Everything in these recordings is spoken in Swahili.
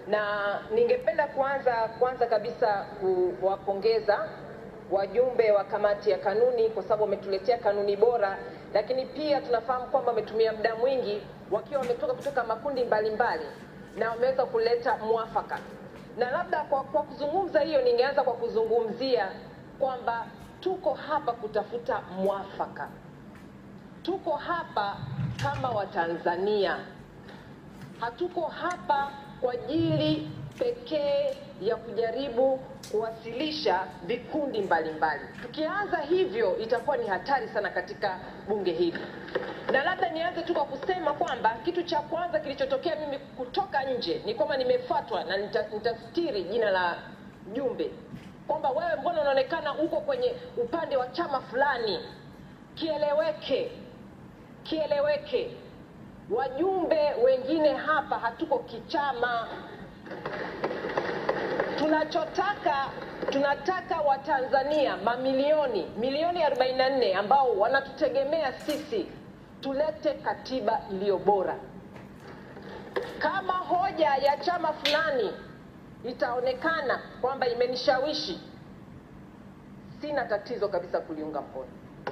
na ningependa kuanza kwanza kabisa kuwapongeza wajumbe wa kamati ya kanuni kwa sababu wametuletea kanuni bora, lakini pia tunafahamu kwamba wametumia muda mwingi wakiwa wametoka kutoka makundi mbalimbali mbali, na wameweza kuleta mwafaka. Na labda kwa, kwa kuzungumza hiyo, ningeanza kwa kuzungumzia kwamba tuko hapa kutafuta mwafaka, tuko hapa kama Watanzania, hatuko hapa kwa ajili pekee ya kujaribu kuwasilisha vikundi mbalimbali. Tukianza hivyo itakuwa ni hatari sana katika bunge hili, na labda nianze tu kwa kusema kwamba kitu cha kwanza kilichotokea mimi kutoka nje ni kwamba nimefuatwa na nita- nitastiri jina la mjumbe kwamba wewe mbona unaonekana uko kwenye upande wa chama fulani. Kieleweke, kieleweke, wajumbe wengine hapa hatuko kichama tunachotaka tunataka watanzania mamilioni milioni 44 ambao wanatutegemea sisi tulete katiba iliyo bora kama hoja ya chama fulani itaonekana kwamba imenishawishi sina tatizo kabisa kuliunga mkono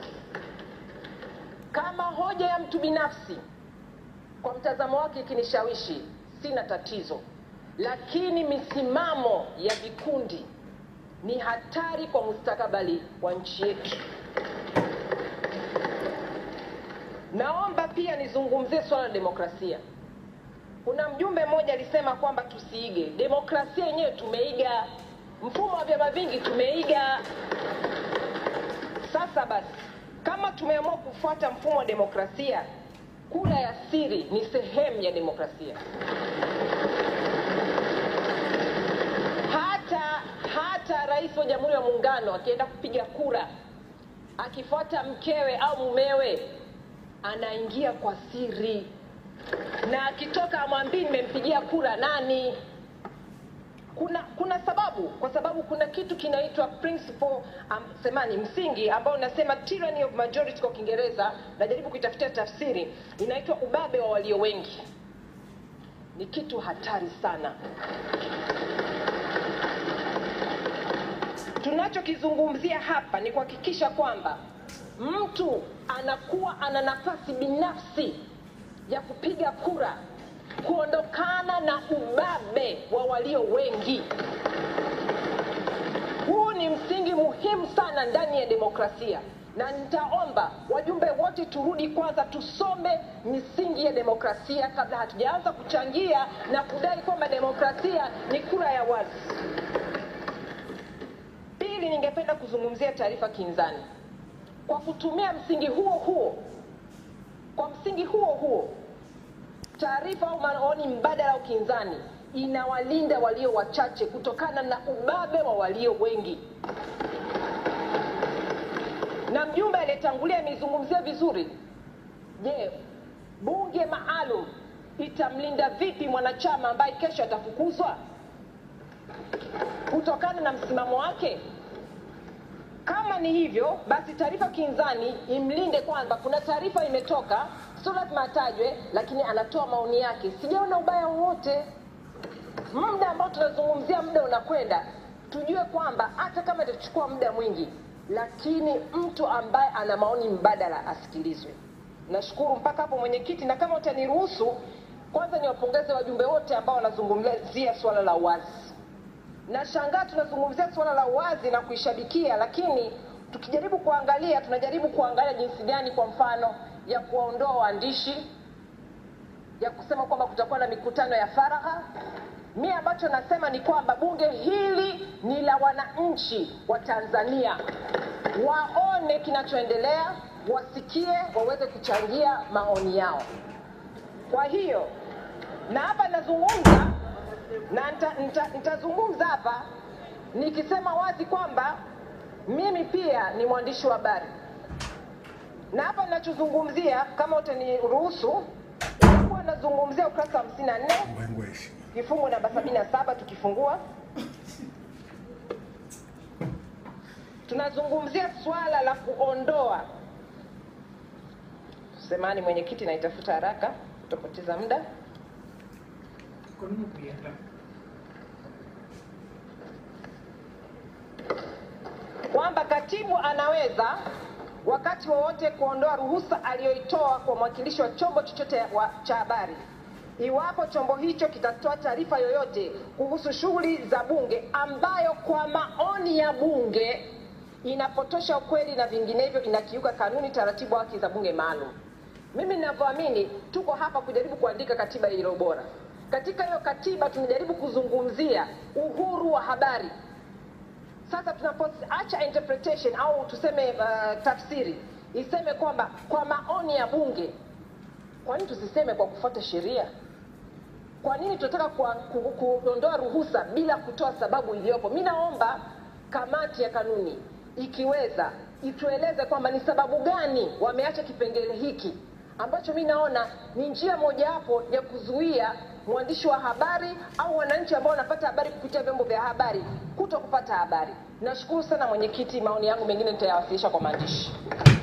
kama hoja ya mtu binafsi kwa mtazamo wake ikinishawishi sina tatizo lakini misimamo ya vikundi ni hatari kwa mustakabali wa nchi yetu. Naomba pia nizungumzie swala la demokrasia. Kuna mjumbe mmoja alisema kwamba tusiige demokrasia, yenyewe tumeiga, mfumo wa vyama vingi tumeiga. Sasa basi, kama tumeamua kufuata mfumo wa demokrasia, kura ya siri ni sehemu ya demokrasia. hata hata rais wa jamhuri ya muungano akienda kupiga kura akifuata mkewe au mumewe anaingia kwa siri na akitoka amwambii nimempigia kura nani kuna kuna sababu kwa sababu kuna kitu kinaitwa principle um, semani msingi ambao unasema tyranny of majority kwa kiingereza najaribu kuitafutia tafsiri inaitwa ubabe wa walio wengi ni kitu hatari sana tunachokizungumzia hapa ni kuhakikisha kwamba mtu anakuwa ana nafasi binafsi ya kupiga kura kuondokana na ubabe wa walio wengi huu ni msingi muhimu sana ndani ya demokrasia na nitaomba wajumbe wote turudi kwanza tusome misingi ya demokrasia kabla hatujaanza kuchangia na kudai kwamba demokrasia ni kura ya wazi Pili, ningependa kuzungumzia taarifa kinzani kwa kutumia msingi huo huo. Kwa msingi huo huo, taarifa au maoni mbadala au kinzani inawalinda walio wachache kutokana na ubabe wa walio wengi. Na mjumbe aliyetangulia ameizungumzia vizuri. Je, bunge maalum itamlinda vipi mwanachama ambaye kesho atafukuzwa kutokana na msimamo wake? Kama ni hivyo, basi taarifa kinzani imlinde kwamba kuna taarifa imetoka, sio lazima atajwe, lakini anatoa maoni yake. Sijaona ubaya wowote. Muda ambao tunazungumzia, muda unakwenda, tujue kwamba hata kama itachukua muda mwingi, lakini mtu ambaye ana maoni mbadala asikilizwe. Nashukuru mpaka hapo mwenyekiti, na kama utaniruhusu, kwanza niwapongeze wajumbe wote ambao wanazungumzia suala la uwazi. Nashangaa tunazungumzia suala la uwazi na kuishabikia, lakini tukijaribu kuangalia, tunajaribu kuangalia jinsi gani, kwa mfano, ya kuwaondoa waandishi, ya kusema kwamba kutakuwa na mikutano ya faragha. Mi ambacho nasema ni kwamba bunge hili ni la wananchi wa Tanzania, waone kinachoendelea, wasikie, waweze kuchangia maoni yao. Kwa hiyo na hapa nazungumza na nita- nita- nitazungumza hapa nikisema wazi kwamba mimi pia ni mwandishi wa habari, na hapa ninachozungumzia, kama utaniruhusu, nitakuwa nazungumzia ukurasa wa 54 kifungu namba 77 tukifungua tunazungumzia swala la kuondoa semani mwenyekiti naitafuta haraka kutopoteza muda kwamba katibu anaweza wakati wowote kuondoa ruhusa aliyoitoa kwa mwakilishi wa chombo chochote wa- cha habari iwapo chombo hicho kitatoa taarifa yoyote kuhusu shughuli za bunge ambayo kwa maoni ya bunge inapotosha ukweli na vinginevyo inakiuka kanuni, taratibu, haki za bunge maalum. Mimi ninavyoamini, tuko hapa kujaribu kuandika katiba iliyo bora. Katika hiyo katiba tunajaribu kuzungumzia uhuru wa habari. Sasa tunapoacha interpretation au tuseme uh, tafsiri iseme kwamba kwa maoni ya bunge, kwa nini tusiseme kwa kufuata sheria? Kwa nini tunataka kwa- ku- kuondoa ruhusa bila kutoa sababu iliyopo? Mi naomba kamati ya kanuni ikiweza itueleze kwamba ni sababu gani wameacha kipengele hiki ambacho mi naona ni njia mojawapo ya kuzuia mwandishi wa habari au wananchi ambao wanapata habari kupitia vyombo vya habari kuto kupata habari. Nashukuru sana mwenyekiti, maoni yangu mengine nitayawasilisha kwa maandishi.